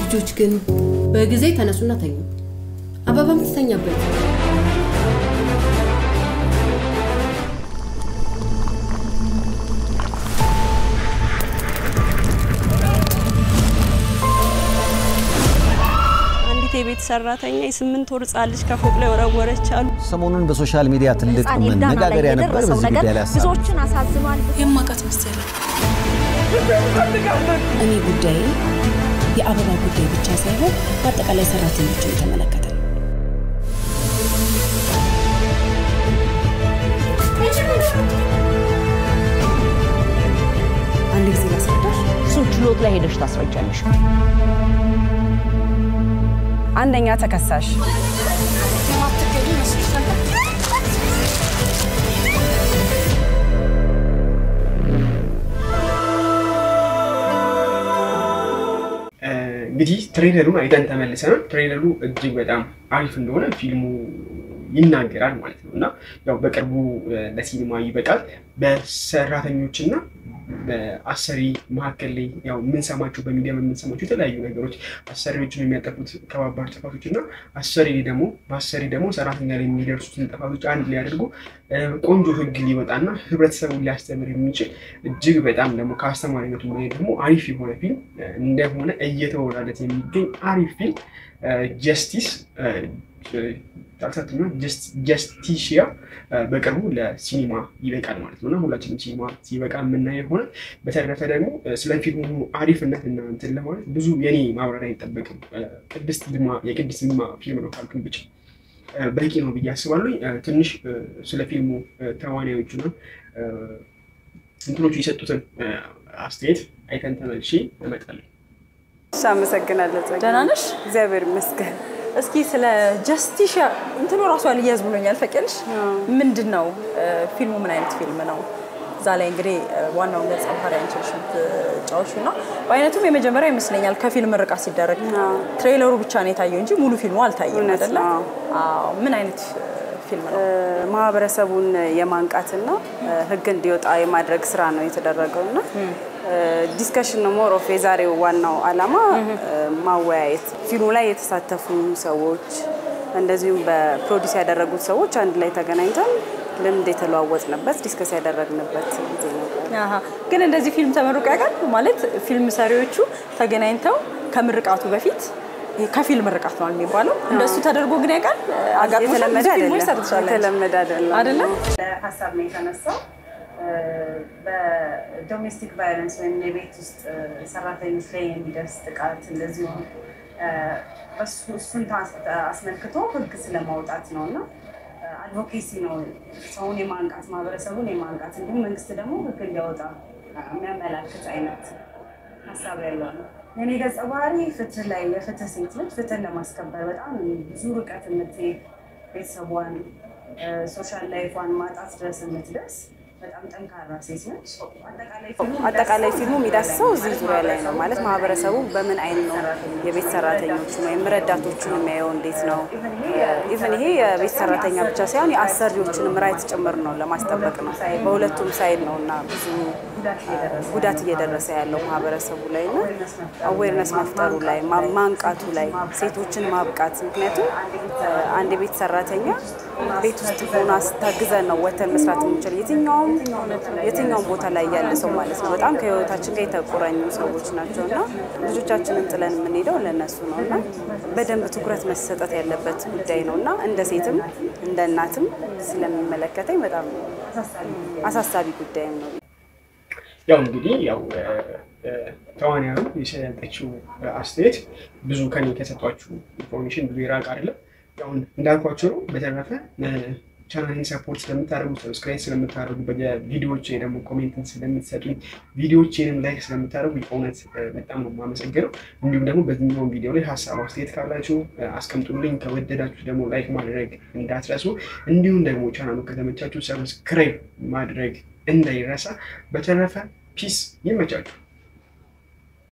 ልጆች ግን በጊዜ ተነሱና ተኙ። አበባም ትተኛበት። አንዲት የቤት ሰራተኛ የስምንት ወር ሕፃን ልጅ ከፎቅ ላይ ወረወረች አሉ። ሰሞኑን በሶሻል ሚዲያ ትልቅ ህፃን ኤልዳና ላይ መነጋገሪያ ነበር። የደረሰው በዚህ ነገር ጉዳይ ላይ ሀሳብ ብዙዎችን አሳዝኗል። የማውቃት መሰለኝ። እኔ ጉዳይ የአበባ ጉዳይ ብቻ ሳይሆን በአጠቃላይ ሰራተኞችን የተመለከተ ነው። አንድ ጊዜ ላስረዳሽ። እሱን ችሎት ላይ ሄደሽ ታስረጃለሽ። አንደኛ ተከሳሽ እንግዲህ ትሬለሩን አይተን ተመልሰናል። ትሬለሩ እጅግ በጣም አሪፍ እንደሆነ ፊልሙ ይናገራል ማለት ነው እና ያው በቅርቡ ለሲኒማ ይበቃል። በሰራተኞችና በአሰሪ መካከል ላይ ያው የምንሰማቸው በሚዲያ የምንሰማቸው የተለያዩ ነገሮች አሰሪዎችን የሚያጠፉት ከባባድ ጥፋቶች እና አሰሪ ደግሞ በአሰሪ ደግሞ ሰራተኛ ላይ የሚደርሱትን ጥፋቶች አንድ ላይ አድርጎ ቆንጆ ሕግ ሊወጣና ህብረተሰቡን ሊያስተምር የሚችል እጅግ በጣም ደግሞ ከአስተማሪነቱ በላይ ደግሞ አሪፍ የሆነ ፊልም እንደሆነ እየተወራለት የሚገኝ አሪፍ ፊልም ጀስቲስ ታልሳትና ጀስቲሽያ በቅርቡ ለሲኒማ ይበቃል ማለት ነው እና ሁላችንም ሲኒማ ሲበቃ የምናየው ሆነ። በተረፈ ደግሞ ስለ ፊልሙ አሪፍነት እና እንትን ለማለት ብዙ የኔ ማብራሪያ አይጠበቅም። ቅድስት ይልማ የቅድስት ይልማ ፊልም ነው ካልኩኝ ብቻ በቂ ነው ብዬ አስባለሁ። ትንሽ ስለ ፊልሙ ተዋናዮቹና እንትኖቹ የሰጡትን አስተያየት አይተን ተመልሼ እመጣለሁ። እሺ፣ አመሰግናለሁ። ጸጋ። ደህና ነሽ? እግዚአብሔር ይመስገን። እስኪ ስለ ጀስቲሻ እንትኑ ራሱ አልያዝ ብሎኛል። ፈቀልሽ ምንድን ነው ፊልሙ? ምን አይነት ፊልም ነው? እዛ ላይ እንግዲህ ዋናውን ገጸ ባህሪ አንቺ ነሽ የምትጫወቹ እና በአይነቱም የመጀመሪያ ይመስለኛል ከፊልም ርቃት ሲደረግ ትሬለሩ ብቻ ነው የታየው እንጂ ሙሉ ፊልሙ አልታየም እውነት አይደለ? ነው። አዎ። ምን አይነት ፊልም ነው? ማህበረሰቡን የማንቃትና ሕግ እንዲወጣ የማድረግ ስራ ነው የተደረገው እና ዲስከሽን ነው ሞር ኦፍ የዛሬው ዋናው ዓላማ ማወያየት ፊልሙ ላይ የተሳተፉ ሰዎች እንደዚሁም በፕሮዲስ ያደረጉት ሰዎች አንድ ላይ ተገናኝተን ልምድ የተለዋወጥንበት ዲስከስ ያደረግንበት ጊዜ ነበር። አሀ። ግን እንደዚህ ፊልም ተመርቆ ያውቃል? ማለት ፊልም ሰሪዎቹ ተገናኝተው ከምርቃቱ በፊት ይሄ ከፊልም ምርቃት ነው የሚባለው እንደሱ ተደርጎ ግን ያውቃል? አጋጥሞሻል? የተለመደ ብዙ ፊልሞች አይደለም። ሰርተሻል አንቺ። የተለመደ አይደለም። አይደለ? ሀሳብ ነው የተነሳው በዶሜስቲክ ቫይለንስ ወይም የቤት ውስጥ ሰራተኞች ላይ የሚደርስ ጥቃት እንደዚሁም እሱን አስመልክቶ ህግ ስለማውጣት ነው እና አድቮኬሲ ነው ሰውን የማንቃት ማህበረሰቡን የማንቃት እንዲሁም መንግስት ደግሞ ህግ እንዲያወጣ የሚያመላክት አይነት ሀሳብ ያለው ነው። የኔ ገጸ ባህሪ ፍትህ ላይ የፍትህ ሴት ነች። ፍትህን ለማስከበር በጣም ብዙ ርቀት የምትሄድ ቤተሰቧን ሶሻል ላይፏን ማጣት ድረስ የምትደርስ በጣም ጠንካራ ሴት ነች። አጠቃላይ ፊልሙ የሚዳስሰው እዚህ ዙሪያ ላይ ነው ማለት ማህበረሰቡ በምን አይን ነው የቤት ሰራተኞቹን ወይም ረዳቶቹን የሚያየው እንዴት ነው። ኢቨን ይሄ የቤት ሰራተኛ ብቻ ሳይሆን የአሰሪዎችንም ራይት ጭምር ነው ለማስጠበቅ ነው። በሁለቱም ሳይድ ነው እና ብዙ ጉዳት እየደረሰ ያለው ማህበረሰቡ ላይ እና አዌርነስ መፍጠሩ ላይ ማ- ማንቃቱ ላይ ሴቶችን ማብቃት። ምክንያቱም አንድ የቤት ሰራተኛ ቤት ውስጥ ሆና ስታግዘን ነው ወተን መስራት የምንችል የትኛውም የትኛውም ቦታ ላይ ያለ ሰው ማለት ነው። በጣም ከህይወታችን ጋር የተቆራኙ ሰዎች ናቸው እና ልጆቻችንን ጥለን የምንሄደው ለእነሱ ነው እና በደንብ ትኩረት መሰጠት ያለበት ጉዳይ ነው እና እንደ ሴትም እንደ እናትም ስለሚመለከተኝ በጣም አሳሳቢ ጉዳይም ነው። ያው እንግዲህ ያው ተዋንያኑ የሰጠችው አስተያየት ብዙ ከኔ ከሰጧችሁ ኢንፎርሜሽን ብዙ የራቅ አይደለም። ያው እንዳልኳቸው ነው። በተረፈ ቻናልን ሰፖርት ስለምታደርጉ ሰብስክራይብ ስለምታደርጉ በቪዲዮዎች ደግሞ ኮሜንትን ስለምትሰጡኝ ቪዲዮዎችንም ላይክ ስለምታደርጉ የእውነት በጣም ነው የማመሰግነው። እንዲሁም ደግሞ በዚህኛውን ቪዲዮ ላይ ሀሳብ አስተያየት ካላችሁ አስቀምጡልኝ። ከወደዳችሁ ደግሞ ላይክ ማድረግ እንዳትረሱ። እንዲሁም ደግሞ ቻናሉ ከተመቻችሁ ሰብስክራይብ ማድረግ እንዳይረሳ። በተረፈ ፒስ ይመቻችሁ።